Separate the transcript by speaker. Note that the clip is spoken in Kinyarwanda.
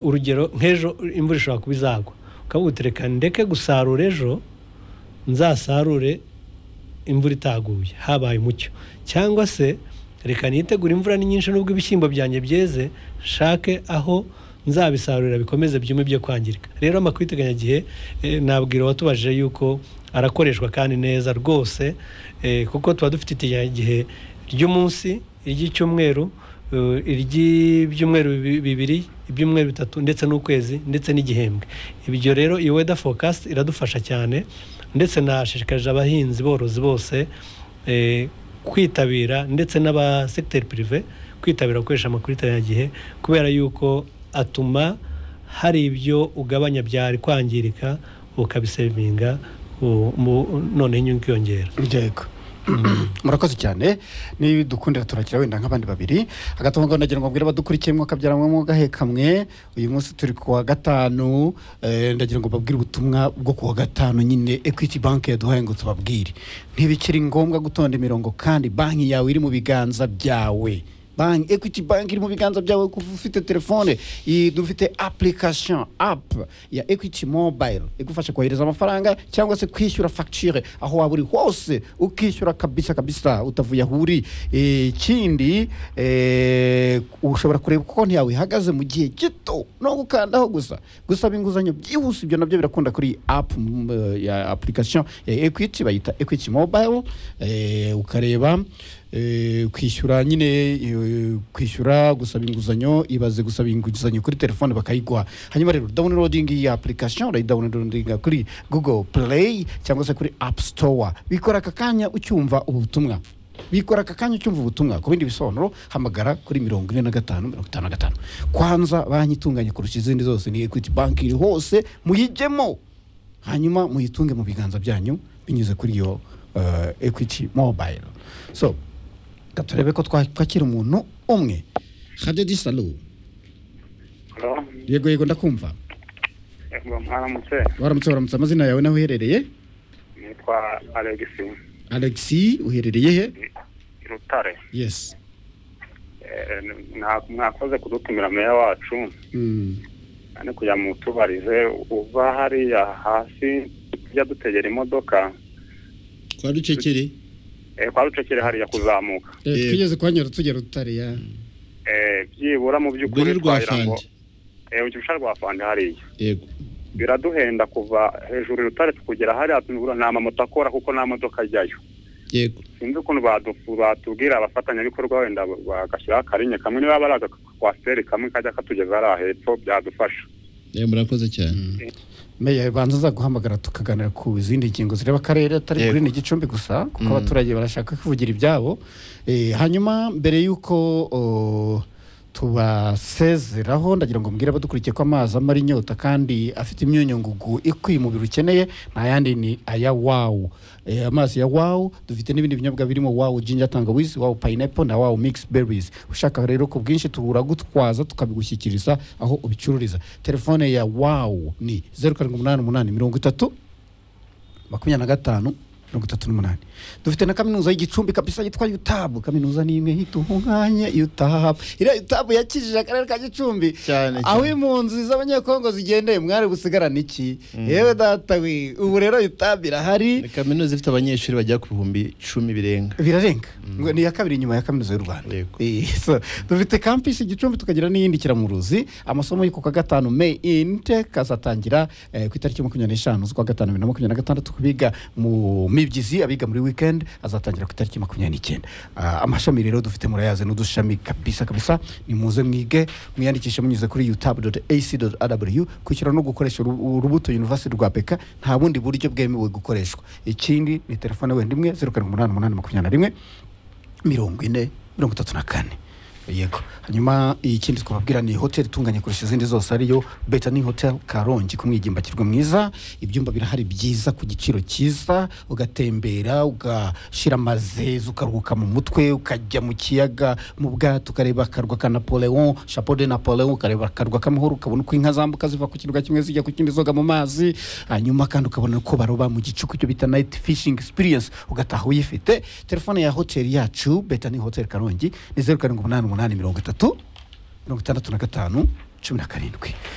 Speaker 1: urugero nk'ejo imvura ishobora kuba izagwa ukavuga uti reka ndeke gusarura ejo nzasarure imvura itaguye habaye umucyo cyangwa se reka nitegure imvura ni nyinshi nubwo ibishyimbo byanjye byeze nshake aho nzabisarurira bikomeze byume byo kwangirika rero amakwiteganya nabwira uwatubajije yuko arakoreshwa kandi neza rwose kuko tuba dufite igihe ry'umunsi iry'icyumweru iry'ibyumweru bibiri ibyumweru bitatu ndetse n'ukwezi ndetse n'igihembwe ibyo rero iyi weda fokasi iradufasha cyane ndetse nashishikariza abahinzi borozi bose kwitabira ndetse n'abasegiteri pirive kwitabira gukoresha amakwiteganya kubera yuko atuma hari ibyo ugabanya byari kwangirika ukabisevinga noneho inyungu ikiyongera
Speaker 2: murakoze cyane niba dukundira turakira wenda nk'abandi babiri hagati aho ndagira ngo mbwire abadukurikiye mwaka byaramo gahe kamwe uyu munsi turi ku wa gatanu ndagira ngo babwire ubutumwa bwo ku wa gatanu nyine ekwiti banki yaduhaye ngo tubabwire ntibikiri ngombwa gutonda imirongo kandi banki yawe iri mu biganza byawe banki ekwiti banki iri mu biganza byawe kuva ufite telefone dufite apulikasiyo apu ya ekwiti mobayiro igufasha kohereza amafaranga cyangwa se kwishyura fagitire aho waba uri hose ukishyura kabisa kabisa utavuye aho uri ikindi ushobora kureba uko konti yawe ihagaze mu gihe gito no gukandaho gusa gusaba inguzanyo byihuse ibyo nabyo birakunda kuri apu ya apulikasiyo ya ekwiti bayita ekwiti mobayiro ukareba kwishyura nyine kwishyura gusaba inguzanyo ibaze gusaba inguzanyo kuri telefone bakayiguha hanyuma rero dawunirodingi iyi apulikasiyo urayidawunirodinga kuri google play cyangwa se kuri apu sitowa bikora aka kanya ucyumva ubu butumwa bikora aka kanya ucyumva ubutumwa ku bindi bisobanuro hamagara kuri mirongo ine na gatanu mirongo itanu na gatanu kwanza banki itunganye kurusha izindi zose ni ekwiti banki iri hose muyijyemo hanyuma muyitunge mu biganza byanyu binyuze kuri iyo ekwiti mobayiro so turebe ko twakira umuntu umwe hadedi salu yego yego ndakumva
Speaker 3: mwaramutse
Speaker 2: waramutse waramutse amazina yawe nawe uherereye
Speaker 3: nitwa alegisi
Speaker 2: alexi uherereye he
Speaker 3: i rutare
Speaker 2: yesi
Speaker 3: mwakoze kudutumira meya wacu kandi kujya mu tubarize uva hariya hasi tujya dutegera imodoka
Speaker 2: kwa rucekeri
Speaker 3: kwa rucekeri hariya kuzamuka
Speaker 2: twigeze kuhanyura tugera utare ya
Speaker 3: byibura mu by'ukuri
Speaker 4: twagira ngo
Speaker 3: urusha rwa fandi hariya
Speaker 4: yego
Speaker 3: biraduhenda kuva hejuru rutare tukugera hariya nta mamoto akora kuko nta modoka ajyayo
Speaker 4: yego
Speaker 3: sinzi ukuntu batubwira abafatanyabikorwa wenda bagashyiraho akarinye kamwe niba bari agakwasiteri kamwe kajya katugeza hariya hepfo byadufasha
Speaker 4: murakoze cyane
Speaker 2: meya ibanza aza guhamagara tukaganira ku zindi ngingo zireba akarere atari kuri ni gicumbi gusa kuko abaturage barashaka kuvugira ibyabo hanyuma mbere y'uko tubasezeraho ndagira ngo mbwire abadukurikiye ko amazi amara inyota kandi afite imyunyungugu ikwiye umubiri ukeneye nta yandi ni aya wawu amazi ya wawu dufite n'ibindi binyobwa birimo wawu jinja tangawizi wawu payinepo na wawu mikisi berizi ushaka rero ku bwinshi turagutwaza tukabigushyikiriza aho ubicururiza telefone ya wawu ni zeru karindwi umunani umunani mirongo itatu makumyabiri na gatanu mirongo itatu n'umunani dufite na kaminuza y'igicumbi kabisa yitwa yutabu kaminuza ni imwe hituha umwanya yutabu iriya yutabu yakijije akarere ka gicumbi
Speaker 4: cyane
Speaker 2: aho impunzi z'abanyekongo zigendeye mwari gusigarana iki yewe data we ubu rero yutabu irahari
Speaker 4: kaminuza ifite abanyeshuri bagera ku bihumbi icumi birenga
Speaker 2: birarenga ngo ni iya kabiri inyuma ya kaminuza y'u rwanda
Speaker 4: Yego.
Speaker 2: Eh, so, dufite kampisi igicumbi tukagira n'iyindi kiramuruzi amasomo yo ku kwa gatanu may intake azatangira eh, ku itariki makumyabiri n'eshanu z'ukwa gatanu bibiri na makumyabiri na gatandatu ku biga mu mibyizi abiga muri weekend azatangira ku itariki makumyabiri n'icyenda Ah, amashami rero dufite murayazi n'udushami kabisa kabisa ni muze mwige mwiyandikishe munyuze kuri utabu ac rw kwishyura no gukoresha urubu- urubuto university rwa beka nta bundi buryo bwemewe gukoreshwa ikindi ni telefone wenda imwe zeru karindwi umunani umunani makumyabiri na rimwe mirongo ine mirongo itatu na kane yego hanyuma ikindi twababwira ni hoteli itunganye kurusha izindi zose ariyo betani hoteli karongi ku mwigimbakirwa mwiza ibyumba birahari byiza ku giciro cyiza ugatembera ugashyira amazezi ukaruhuka mu mutwe ukajya mu kiyaga mu bwato ukareba akarwa ka napoleon chapeau de napoleon ukareba akarwa k'amahoro ukabona uko inka zambuka ziva ku kirwa kimwe zijya ku kindi zoga mu mazi hanyuma kandi ukabona uko baroba mu gicuku cyo bita nayiti fishingi experience ugataha uyifite telefone ya hoteli yacu betani hoteli karongi ni zeru karindwi umunani umunani mirongo itatu mirongo itandatu na gatanu cumi na karindwi